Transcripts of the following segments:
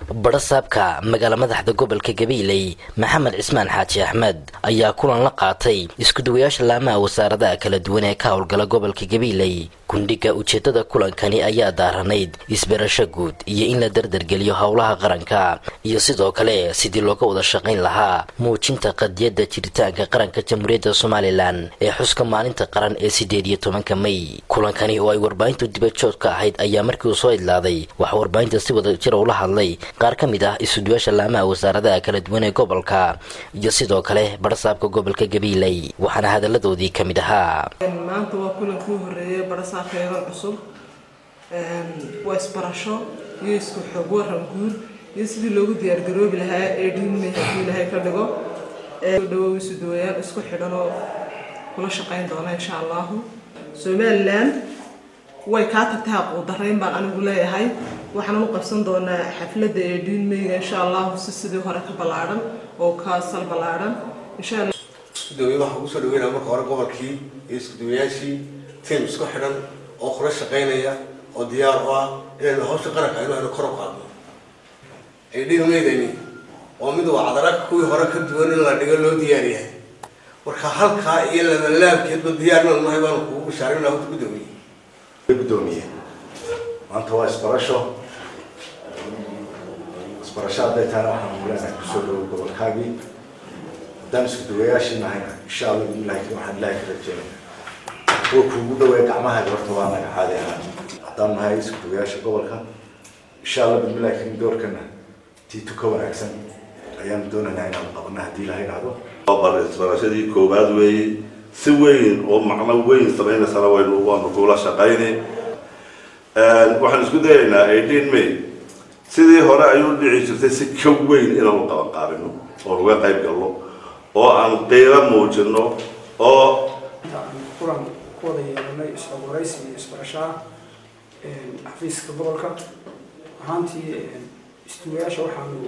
badhasaabka magaala madaxda gobolka gabiiley maxamed cismaan xaaji axmed ayaa kulan la qaatay iskuduwayaasha laamaha wasaaradaha kala duwan ee ka howlgala gobolka gabiiley gundhiga ujeedada kulankani ayaa daaranayd isbarasho guud iyo in la dardargeliyo howlaha qaranka iyo sidoo kale sidii looga wada shaqayn lahaa muujinta qadiyadda jiritaanka qaranka jamhuuriyadda somalilan ee xuska maalinta qaran ee sideed iyo tobanka may kulankani oo ay warbaahintu dibajood ka ahayd ayaa markii uu soo idlaaday waxaa warbaahinta si wada jira ula hadlay qaar ka mid ah isuduyaasha laamaha wasaaradaha kala duwan ee gobolka iyo sidoo kale badhasaabka gobolka gabiiley waxaana hadalladoodii ka mid ahaa maanta waa kulankii u horeeyay badhasaabka eedan cusub waa isbarasho iyo isku xoog waran guud iyo sidii loogu diyaargaroobi lahaa ee dhiinmay haddii ilaahay ka dhigo dhawow isuduwayaal isku xidhan oo kula shaqayn doona insha allahu somalilan way kaa tagtay haquudarayn baan anigu leeyahay waxaan u qabsan doonaa xafladda ee dhiinmeyga insha allahu si sidii hore ka ballaadhan oo ka sal ballaadhan insha allah iskudawayaal waxaan kusoo dhaweynaa marka hore gobolkii iyo iskudawayaashii tiim isku xidhan oo kula shaqaynaya oo diyaar u ah inaynu hawsha qaranka aynu aynu kor u qaadno ay dhiilmeydani oo mid waa cadaraag kuwii hore ka duwan in la dhigo loo diyaar yahay marka halkaa iyo labalaabkeedba diyaarnan nahay baanu kugu bashaarin lahaa horta gudoomiye gudoomiye maanta waa isbarasho isbarasho hadday tahana waxaan leenahay kusoo dhawo gobolkaagii haddaan isku duwayaashii nahayna insha allah bilahi waxaan ilaahay ka rajeynaya kuwa kuugu dhaweeya gacmahaaga horta waa naga caadi ahaan haddaan nahay isku duwayaasha gobolka insha allah bismillahi karim doorkana tiito ka wanaagsan ayaanu doonaynaa inaan qabana haddii ilaha idhaahdo isbarashadii koowaad weeye si weyn oo macno weyn samaynaysana waynu waanu kula shaqayni waxaan isku dayaynaa eighteen may sidii hore ayuu dhici jirtay si ka weyn inaanu qaban qaabino oo laga qayb galno oo aan qiiro muujino oo kulan ku wada yeelanay is-xogwaraysi iyo isbarashaa xafiiska gobolka ahaantii istuwayaasha waxaanu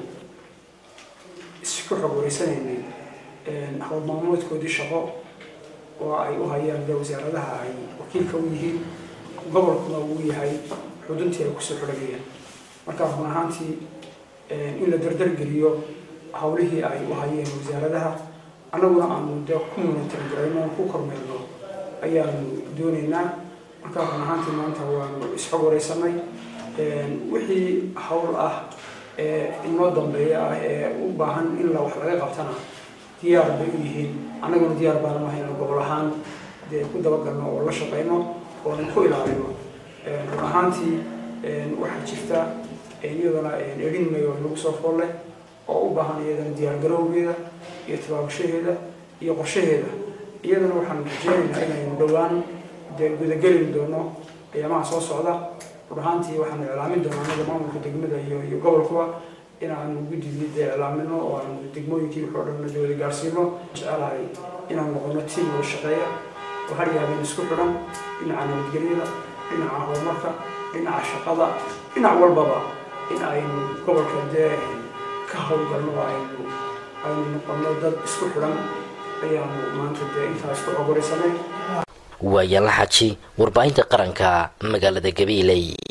isku xog wareysanaynay hawl maamuudkoodii shaqo oo ay u hayaan de wasaaradaha ay wakiilka u yihiin gobolkuna uu yahay xuduntii ay kusoo xidhagayaan markaa run ahaantii in la dardargeliyo hawlihii ay u hayeen wasaaradaha annaguna aanu dee ku munatargarayno ku kormeerno ayaanu doonaynaa markaa run ahaantii maanta waanu isxog wareysanay wixii hawl ah ee inoo dambeeya ah ee u baahan in la wax laga qabtana diyaar bay u yihiin annaguna diyaar baanu ahayno gobol ahaan dee ku dabagalno oo la shaqayno oonan ku ilaalino run ahaantii waxaa jirta iyadana edhinmay oo nagu soo fool leh oo u baahan iyadana diyaargarowgeeda iyo tabaabashaheeda iyo qorshaheeda iyadana waxaan rajeynaynaa inaynu dhowaan dee gudagelin doono ayaamaha soo socda run ahaantii waxaanu iclaamin doonaa anaga maamulka degmada iyo iyo gobolkuba inaanu guddigii dee iclaamino oo aanu degmooyinkii wuxuu dhan dawada gaarsiino jecelahay inaan noqono tiim wada shaqeeya oo har yaabeen isku xidhan dhinaca nabadgelyada dhinaca horumarka dhinaca shaqada dhinac walbaba in aynu gobolka dee ka howlgalno aynu aynu noqono dad isku xidhan ayaanu maanta dee intaa isku xogwaraysanay waa yaala xaji warbaahinta qaranka magaalada gabiiley